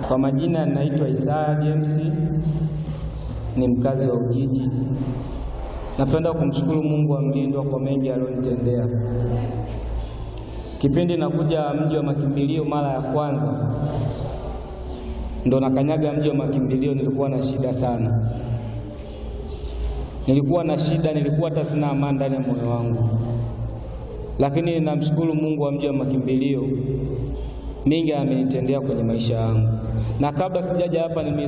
Kwa majina naitwa Isaya James, ni mkazi wa Ujiji. Napenda kumshukuru Mungu wa mlindwa kwa mengi aliyonitendea. Kipindi nakuja mji wa makimbilio mara ya kwanza, ndo nakanyaga mji wa makimbilio, nilikuwa na shida sana, nilikuwa na shida, nilikuwa hata sina amani ndani ya moyo wangu, lakini namshukuru Mungu wa mji wa makimbilio, mingi amenitendea kwenye maisha yangu, na kabla sijaja hapa nime